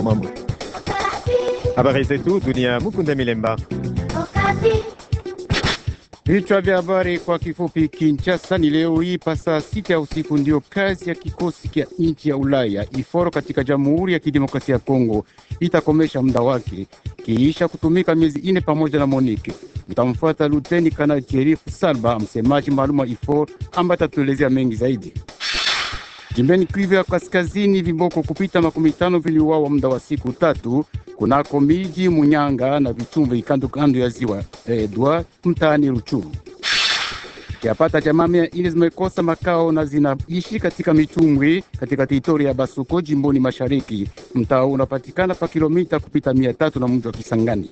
mambo. Habari zetu dunia. Mukunda Milemba. Vichwa vya habari kwa kifupi. Kinshasa ni leo hii pa saa sita ya usiku ndio kazi ya kikosi cha nchi ya Ulaya iforo katika Jamhuri ya Kidemokrasia ya Kongo itakomesha muda wake kiisha kutumika miezi ine pamoja na Monique. Mtamfuata Luteni Kanali Thierry Salba, msemaji maalum wa IFOR ambaye atatuelezea mengi zaidi. Jimbeni Kivu ya Kaskazini, viboko kupita makumi tano viliuawa muda wa siku tatu kunako miji Munyanga na Vichumbi kando kando ya ziwa Edward mtaani Ruchuru. Yapata jamaa mia ine zimekosa makao na zinaishi katika michumbwi katika teritori ya Basuko jimboni mashariki. Mtaa unapatikana pa kilomita kupita mia tatu na mji wa Kisangani.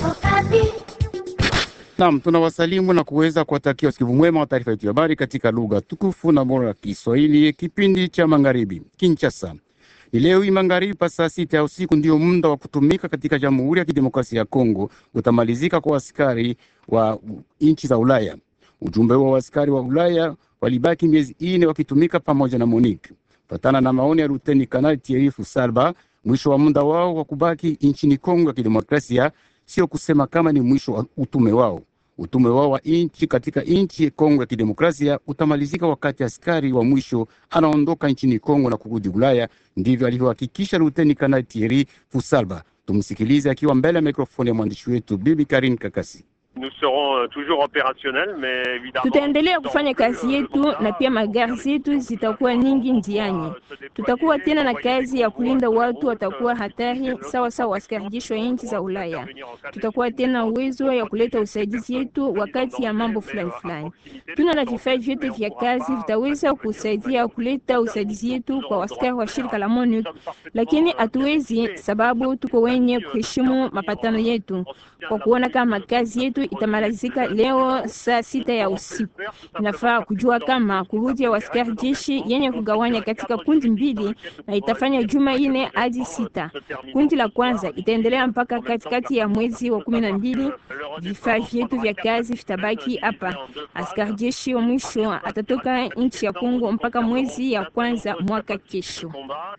Naam, tunawasalimu na kuweza kuwatakia usikivu mwema wa taarifa yetu ya habari katika lugha tukufu na bora ya Kiswahili, kipindi cha magharibi. Kinshasa ni leo hii magharibi pa saa sita ya usiku ndio muda wa kutumika katika Jamhuri ya Kidemokrasia ya Kongo utamalizika kwa askari wa nchi za Ulaya. Ujumbe wa askari wa Ulaya walibaki miezi ine wakitumika pamoja na Monique. Patana na maoni ya Luteni Kanali Thierry Salba, mwisho wa muda wao wa kubaki nchini Kongo ya Kidemokrasia sio kusema kama ni mwisho wa utume wao. Utume wao wa nchi katika nchi Kongo ya Kidemokrasia utamalizika wakati askari wa mwisho anaondoka nchini Kongo na kurudi Ulaya. Ndivyo alivyohakikisha Luteni Kanali Thierry Fusalba. Tumsikilize akiwa mbele ya mikrofoni ya mwandishi wetu Bibi Karin Kakasi. Tutaendelea kufanya kazi yetu na pia magari zetu zitakuwa nyingi njiani. Tutakuwa tena na kazi ya kulinda watu watakuwa hatari sawa sawa askari jeshi wa nchi za Ulaya. Tutakuwa tena uwezo ya kuleta usaidizi yetu wakati ya mambo fulani fulani. Tuna na vifaa vyote vya kazi vitaweza kusaidia kuleta usaidizi yetu kwa askari wa shirika la MONUC, lakini hatuwezi sababu tuko wenye kuheshimu mapatano yetu kwa kuona kama kazi yetu itamalizika leo saa sita ya usiku. Inafaa kujua kama kurudi ya askari jeshi yenye kugawanya katika kundi mbili na itafanya juma ine hadi sita. Kundi la kwanza itaendelea mpaka katikati ya mwezi wa kumi na mbili. Vifaa vyetu vya kazi vitabaki hapa. Askari jeshi wa mwisho atatoka nchi ya Kongo mpaka mwezi ya kwanza mwaka kesho.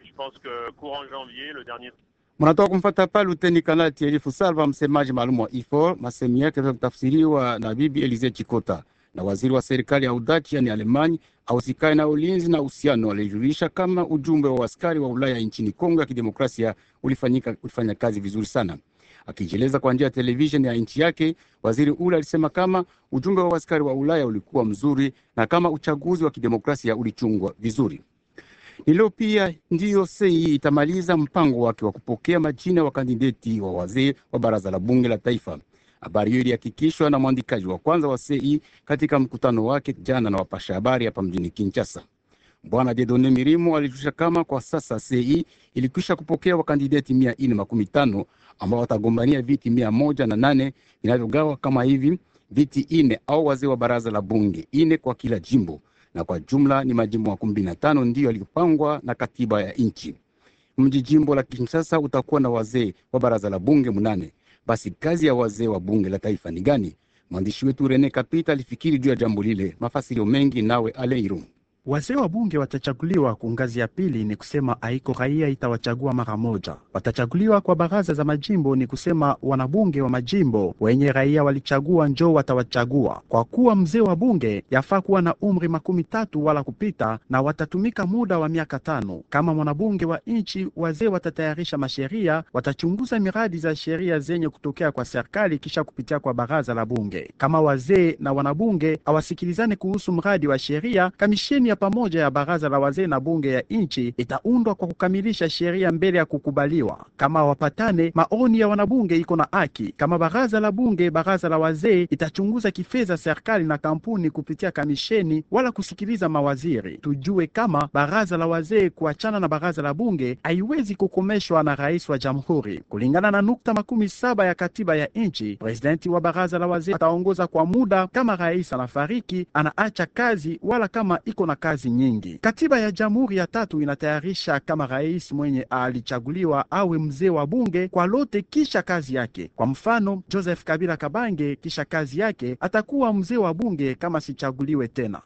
Mnatoka kumfata pa Luteni Kanali Thierry Fusalva, msemaji maalum wa IFOR. Masemi yake kutafsiriwa na Bibi Elize Chikota. Na waziri wa serikali ya Udachi yani Alemani ausikae na ulinzi na uhusiano alijulisha kama ujumbe wa askari wa Ulaya nchini Kongo ya Kidemokrasia ulifanyika ulifanya kazi vizuri sana. Akijieleza kwa njia ya televisheni ya nchi yake, waziri ule alisema kama ujumbe wa askari wa Ulaya ulikuwa mzuri na kama uchaguzi wa kidemokrasia ulichungwa vizuri. Ni leo pia ndiyo sei itamaliza mpango wake wa kupokea majina wa kandideti wa wazee wa baraza la bunge la taifa. Habari hiyo ilihakikishwa na mwandikaji wa kwanza wa sei katika mkutano wake jana na wapasha habari hapa mjini Kinshasa. Bwana Dedone Mirimo alijulisha kama kwa sasa sei ilikwisha kupokea wakandideti mia ine makumi tano ambao watagombania viti mia moja na nane vinavyogawa kama hivi: viti ine au wazee wa baraza la bunge ine kwa kila jimbo na kwa jumla ni majimbo makumi na tano ndiyo yaliyopangwa na katiba ya nchi. Mji jimbo la Kinshasa utakuwa na wazee wa baraza la bunge munane. Basi kazi ya wazee wa bunge la taifa ni gani? Mwandishi wetu Rene Kapita alifikiri juu ya jambo lile. Mafasirio mengi nawe Aleiru. Wazee wa bunge watachaguliwa ku ngazi ya pili, ni kusema haiko raia itawachagua mara moja. Watachaguliwa kwa baraza za majimbo, ni kusema wanabunge wa majimbo wenye raia walichagua njo watawachagua. Kwa kuwa mzee wa bunge yafaa kuwa na umri makumi tatu wala kupita, na watatumika muda wa miaka tano. Kama mwanabunge wa nchi, wazee watatayarisha masheria, watachunguza miradi za sheria zenye kutokea kwa serikali kisha kupitia kwa baraza la bunge. Kama wazee na wanabunge hawasikilizane kuhusu mradi wa sheria, kamisheni ya pamoja ya baraza la wazee na bunge ya nchi itaundwa kwa kukamilisha sheria mbele ya kukubaliwa. Kama wapatane, maoni ya wanabunge iko na haki. Kama baraza la bunge, baraza la wazee itachunguza kifedha serikali na kampuni kupitia kamisheni wala kusikiliza mawaziri. Tujue kama baraza la wazee kuachana na baraza la bunge haiwezi kukomeshwa na rais wa jamhuri kulingana na nukta makumi saba ya katiba ya nchi. Presidenti wa baraza la wazee ataongoza kwa muda kama rais anafariki, anaacha kazi wala kama iko na kazi nyingi. Katiba ya jamhuri ya tatu inatayarisha kama rais mwenye alichaguliwa awe mzee wa bunge kwa lote kisha kazi yake. Kwa mfano, Joseph Kabila Kabange kisha kazi yake atakuwa mzee wa bunge kama sichaguliwe tena.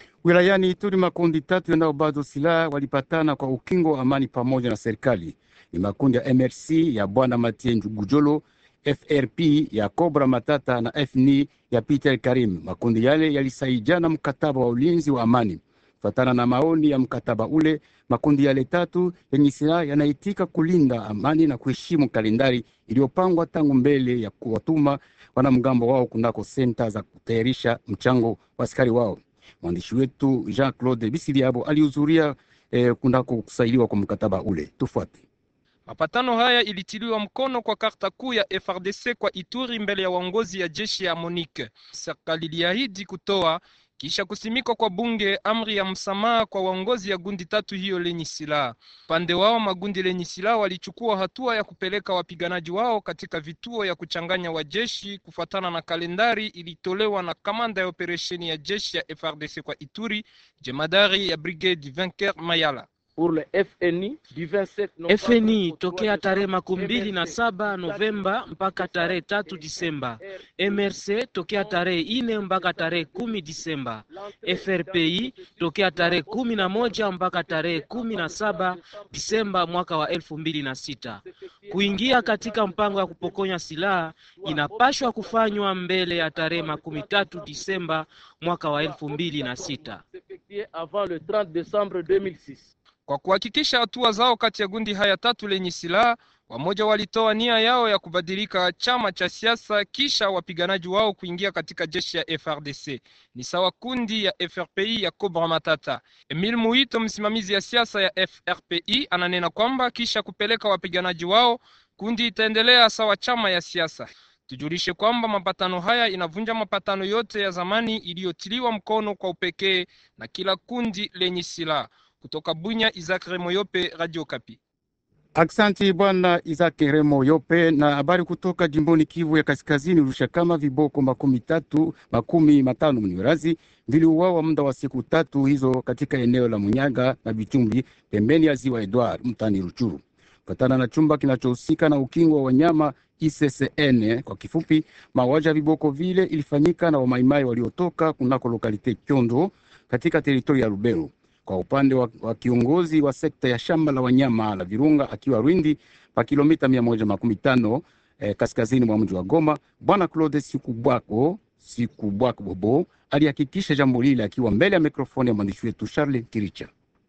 Wilayani Ituri, makundi tatu yanao bado silaha walipatana kwa ukingo wa amani pamoja na serikali ni makundi ya MRC ya bwana Mathieu Gujolo, FRP ya Cobra Matata na FNI ya Peter Karim. Makundi yale yalisaidiana mkataba wa ulinzi wa amani. Kufatana na maoni ya mkataba ule, makundi yale tatu yenye silaha yanaitika kulinda amani na kuheshimu kalendari iliyopangwa tangu mbele ya kuwatuma wanamgambo wao kunako senta za kutayarisha mchango wa askari wao. Mwandishi wetu Jean Claude Bisiliabo alihudhuria eh, kunako kusailiwa kwa mkataba ule. Tufuate. Mapatano haya ilitiliwa mkono kwa karta kuu ya FRDC kwa Ituri mbele ya waongozi ya jeshi ya MONUC. Serikali iliahidi kutoa kisha kusimikwa kwa bunge amri ya msamaha kwa waongozi ya gundi tatu hiyo lenye silaha. Upande wao magundi lenye silaha walichukua hatua ya kupeleka wapiganaji wao katika vituo ya kuchanganya wajeshi kufuatana na kalendari ilitolewa na kamanda ya operesheni ya jeshi ya FRDC kwa Ituri, jemadari ya brigade Vinker Mayala. FNI tokea tarehe makumi mbili na saba Novemba mpaka tarehe tatu Disemba. MRC tokea tarehe ine mpaka tarehe kumi Disemba. FRPI tokea tarehe kumi na moja mpaka tarehe kumi na saba Disemba mwaka wa elfu mbili na sita. Kuingia katika mpango wa kupokonya silaha inapashwa kufanywa mbele ya tarehe makumi tatu Disemba mwaka wa elfu mbili na sita. Kwa kuhakikisha hatua zao kati ya gundi haya tatu lenye silaha, wamoja walitoa nia yao ya kubadilika chama cha siasa kisha wapiganaji wao kuingia katika jeshi ya FRDC. Ni sawa kundi ya FRPI ya Cobra Matata. Emil Muito, msimamizi ya siasa ya FRPI, ananena kwamba kisha kupeleka wapiganaji wao, kundi itaendelea sawa chama ya siasa. Tujulishe kwamba mapatano haya inavunja mapatano yote ya zamani iliyotiliwa mkono kwa upekee na kila kundi lenye silaha. Kutoka Bunya, Isaac Remoyope, Radio Kapi. Aksanti bwana Isaac Remo Yope. Na habari kutoka jimboni Kivu ya Kaskazini, Rushakama, viboko makumi tatu makumi matano mniwerazi viliuawa muda wa siku tatu hizo katika eneo la Munyaga na Bichumbi pembeni ya ziwa Edward mtani Ruchuru, kufatana na chumba kinachohusika na ukingo wa wanyama ICCN kwa kifupi. Mauaji ya viboko vile ilifanyika na wamaimai waliotoka kunako lokalite Kyondo katika teritori ya Lubero kwa upande wa, wa kiongozi wa sekta ya shamba la wanyama la Virunga akiwa Rwindi pa kilomita mia moja makumi tano eh, kaskazini mwa mji wa Goma, bwana Claude Sikubwako Sikubwako Bobo alihakikisha jambo lile akiwa mbele ya mikrofoni ya mwandishi wetu Charles Kiricha.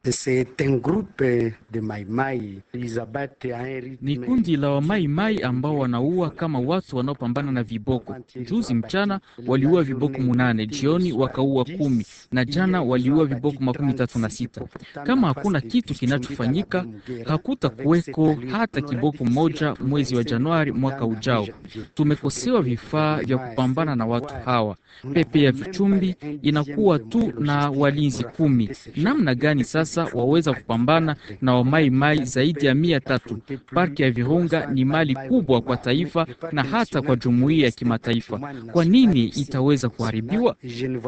Ni kundi la wamaimai ambao wanaua kama watu wanaopambana na viboko. Juzi mchana waliua viboko munane, jioni wakaua kumi, na jana waliua viboko makumi tatu na sita. Kama hakuna kitu kinachofanyika, hakuta kuweko hata kiboko mmoja mwezi wa Januari mwaka ujao. Tumekosewa vifaa vya kupambana na watu hawa. Pepe ya Vichumbi inakuwa tu na walinzi kumi. Namna gani sasa waweza kupambana na wamaimai zaidi ya mia tatu? Parki ya Virunga ni mali kubwa kwa taifa na hata kwa jumuiya ya kimataifa. Kwa nini itaweza kuharibiwa?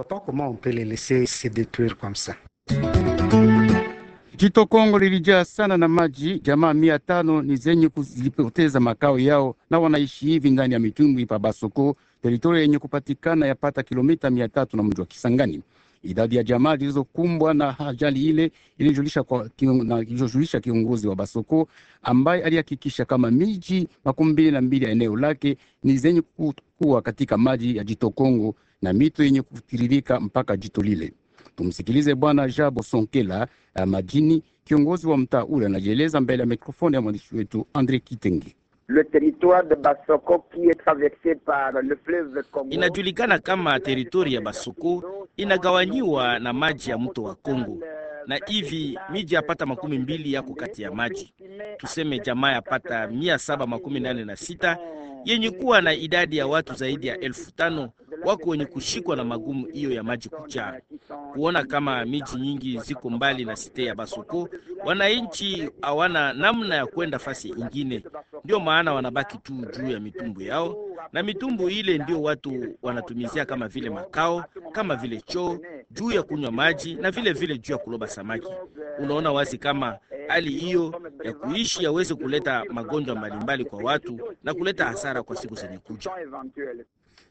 Jito Kongo lilijaa sana na maji. Jamaa mia tano ni zenye kuzipoteza makao yao na wanaishi hivi ndani ya mitumbwi pa Basoko, teritoria yenye kupatikana yapata kilomita mia tatu na mji wa Kisangani. Idadi ya jamaa zilizokumbwa na ajali ile ilijulisha kwa iliyojulisha kiongozi wa Basoko ambaye alihakikisha kama miji makumi mbili na mbili ya eneo lake ni zenye kuwa katika maji ya jito Kongo na mito yenye kutiririka mpaka jito lile. Tumsikilize Bwana Jabo Sonkela uh, Majini, kiongozi wa mtaa ule, anajieleza mbele ya mikrofoni ya mwandishi wetu Andre Kitenge. Le territoire de Basoko qui est traversé par le fleuve Congo. Inajulikana kama teritori ya Basoko inagawanyiwa na maji ya mto wa Kongo, na hivi miji yapata makumi mbili yako kati ya maji. Tuseme jamaa yapata mia saba makumi nane na sita yenye kuwa na idadi ya watu zaidi ya elfu tano wako wenye kushikwa na magumu hiyo ya maji kujaa. Kuona kama miji nyingi ziko mbali na site ya Basoko, wananchi hawana namna ya kwenda fasi ingine, ndio maana wanabaki tu juu ya mitumbu yao, na mitumbu ile ndio watu wanatumizia kama vile makao, kama vile choo, juu ya kunywa maji na vile vile juu ya kuloba samaki. Unaona wazi kama hali hiyo ya kuishi yaweze kuleta magonjwa mbalimbali kwa watu na kuleta hasara kwa siku zenye kuja.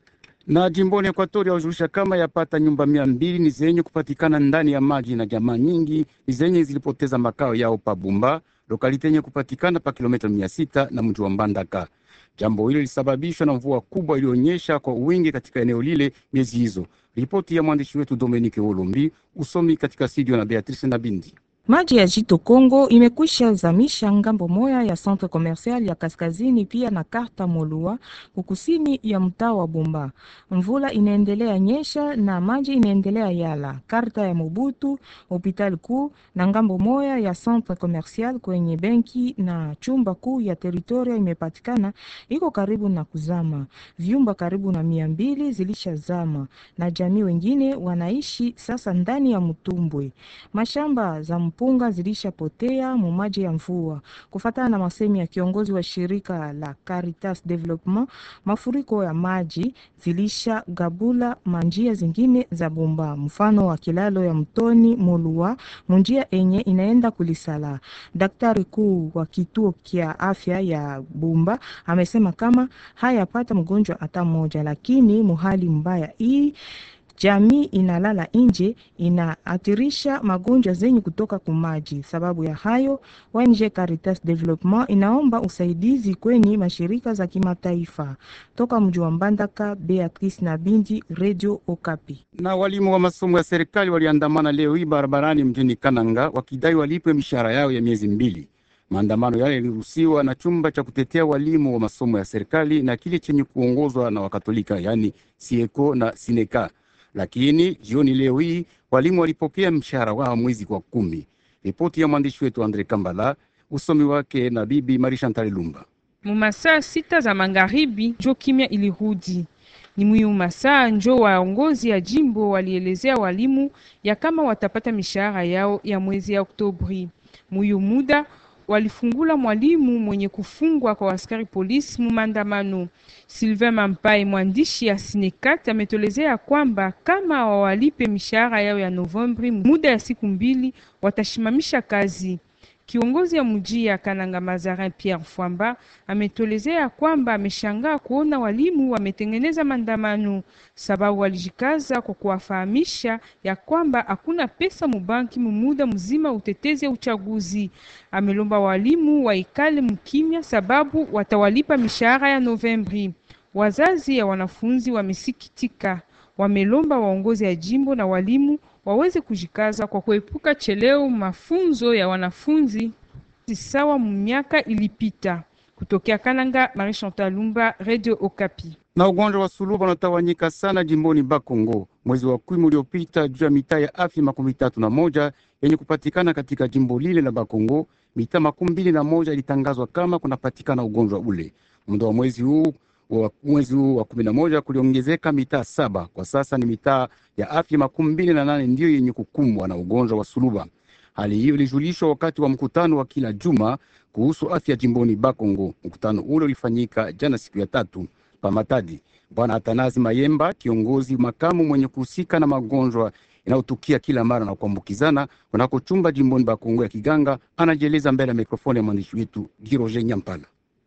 Na jimboni Ekuatoria hujulisha kama yapata nyumba mia mbili ni zenye kupatikana ndani ya maji na jamaa nyingi ni zenye zilipoteza makao yao pa Bumba, lokalite yenye kupatikana pa kilomita mia sita na mji wa Mbandaka. Jambo hilo lilisababishwa na mvua kubwa iliyonyesha kwa wingi katika eneo lile miezi hizo. Ripoti ya mwandishi wetu Dominique Olombi, usomi katika studio na Beatrice Nabindi. Maji ya Jito Kongo imekwisha zamisha ngambo moya ya centre commercial ya kaskazini pia na karta Molua kukusini ya mtaa wa Bumba. Mvula inaendelea nyesha na maji inaendelea yala karta ya Mobutu, hopital kuu na ngambo moya ya centre commercial kwenye benki na chumba kuu ya teritoria imepatikana iko karibu na kuzama. Vyumba karibu na mia mbili zilishazama na jamii wengine wanaishi sasa ndani ya mtumbwe. Mashamba za mpunga zilishapotea mu maji ya mvua. Kufatana na masemi ya kiongozi wa shirika la Caritas Development, mafuriko ya maji zilisha gabula manjia zingine za Bumba, mfano wa kilalo ya mtoni Molua, munjia enye inaenda kulisala. Daktari kuu wa kituo kia afya ya Bumba amesema kama hayapata mgonjwa hata mmoja, lakini muhali mbaya hii jamii inalala nje inaathirisha magonjwa zenye kutoka kumaji. Sababu ya hayo, ONG Caritas Development inaomba usaidizi kwenye mashirika za kimataifa. Toka mji wa Mbandaka, Beatrice na Bindi, Radio Okapi. Na walimu wa masomo ya serikali waliandamana leo hii barabarani mjini Kananga wakidai walipwe mishahara yao ya miezi mbili. Maandamano yale yaliruhusiwa na chumba cha kutetea walimu wa masomo ya serikali na kile chenye kuongozwa na Wakatolika, yaani Sieko na Sineka lakini jioni leo hii walimu walipokea mshahara wao mwezi kwa kumi. Ripoti ya mwandishi wetu Andre Kambala, usomi wake na bibi Marisha Ntalilumba. Mumasaa sita za magharibi njo kimya ilirudi. Ni mwiu masaa njo waongozi ya jimbo walielezea walimu ya kama watapata mishahara yao ya mwezi ya Oktobri. Mwiu muda walifungula mwalimu mwenye kufungwa kwa askari polisi mumandamano. Sylvain Mampai, mwandishi ya Sinekat, ametolezea kwamba kama wawalipe mishahara yao ya Novembri muda ya siku mbili, watashimamisha kazi. Kiongozi ya mji ya Kananga Mazarin Pierre Fwamba ametolezea kwamba ameshangaa kuona walimu wametengeneza maandamano, sababu walijikaza kwa kuwafahamisha ya kwamba hakuna pesa mubanki mumuda mzima utetezi ya uchaguzi. Amelomba walimu waikale mkimya, sababu watawalipa mishahara ya Novembri. Wazazi ya wanafunzi wamesikitika, wamelomba waongozi ya jimbo na walimu waweze kujikaza kwa kuepuka cheleo mafunzo ya wanafunzi sawa mu miaka ilipita. Kutokea Kananga, Marie Chantal Lumba, Radio Okapi. Na ugonjwa wa suluba unatawanyika sana jimboni Bakongo mwezi wa kumi uliopita, juu ya mitaa ya afya makumi tatu na moja yenye kupatikana katika jimbo lile la Bakongo, mitaa makumi mbili na moja ilitangazwa kama kunapatikana ugonjwa ule. Muda wa mwezi huu wa mwezi huu wa kumi na moja kuliongezeka mitaa saba. Kwa sasa ni mitaa ya afya makumi mbili na nane ndiyo yenye kukumbwa na ugonjwa wa suluba. Hali hiyo ilijulishwa wakati wa mkutano wa kila juma kuhusu afya jimboni Bakongo. Mkutano ule ulifanyika jana siku ya tatu pa Matadi. Bwana Atanazi Mayemba, kiongozi makamu mwenye kuhusika na magonjwa inayotukia kila mara na kuambukizana kunako chumba jimboni Bakongo ya Kiganga, anajieleza mbele ya mikrofoni ya mwandishi wetu Giroje Nyampala.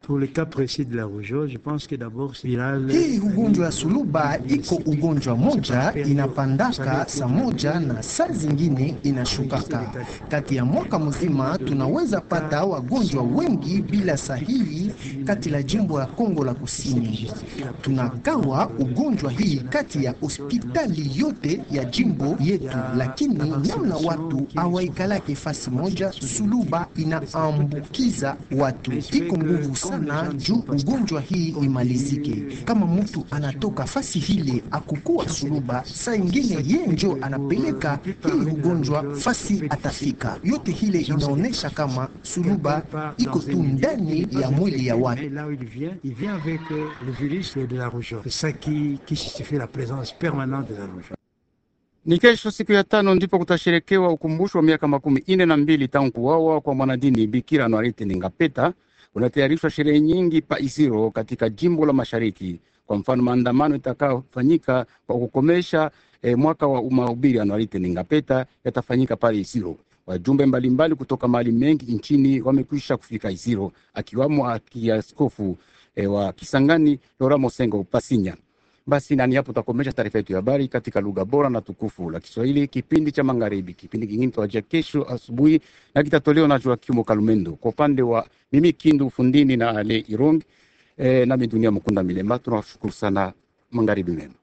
Hii ugonjwa ya suluba iko ugonjwa moja inapandaka saa moja na saa zingine inashukaka. Kati ya mwaka mzima tunaweza pata wagonjwa wengi bila sahihi kati la jimbo ya Kongo la Kusini. Tunagawa ugonjwa hii kati ya hospitali yote ya jimbo yetu, lakini namna watu hawaikalake fasi moja, suluba inaambukiza watu, iko nguvu sana juu ugonjwa hii imalizike. Kama mtu anatoka fasi hile akukua suluba, saa ingine ye njo anapeleka hii ugonjwa fasi atafika. Yote hile inaonesha kama suluba iko tu ndani ya mwili ya watu. Ni kesho siku ya tano ndipo kutasherekewa ukumbusho wa miaka makumi ine na mbili tangu kuwawa kwa mwanadini Bikira Anuarite Ningapeta. Unatayarishwa sherehe nyingi pa Isiro katika jimbo la Mashariki. Kwa mfano, maandamano itakayofanyika kwa kukomesha eh, mwaka wa mahubiri Anuarite Ningapeta yatafanyika pale Isiro. Wajumbe mbalimbali kutoka mahali mengi nchini wamekwisha kufika Isiro, akiwamo akiaskofu eh, wa Kisangani Lora Mosengo Pasinya. Basi nani hapo tutakomesha taarifa yetu ya habari katika lugha bora na tukufu la Kiswahili, kipindi cha magharibi. Kipindi kingine tutawajia kesho asubuhi na kitatolewa na Joakimu Kalumendo kwa upande wa mimi Kindu Fundini na Ale Irong eh, nami Dunia Mkunda Milema. Tunawashukuru sana, magharibi mema.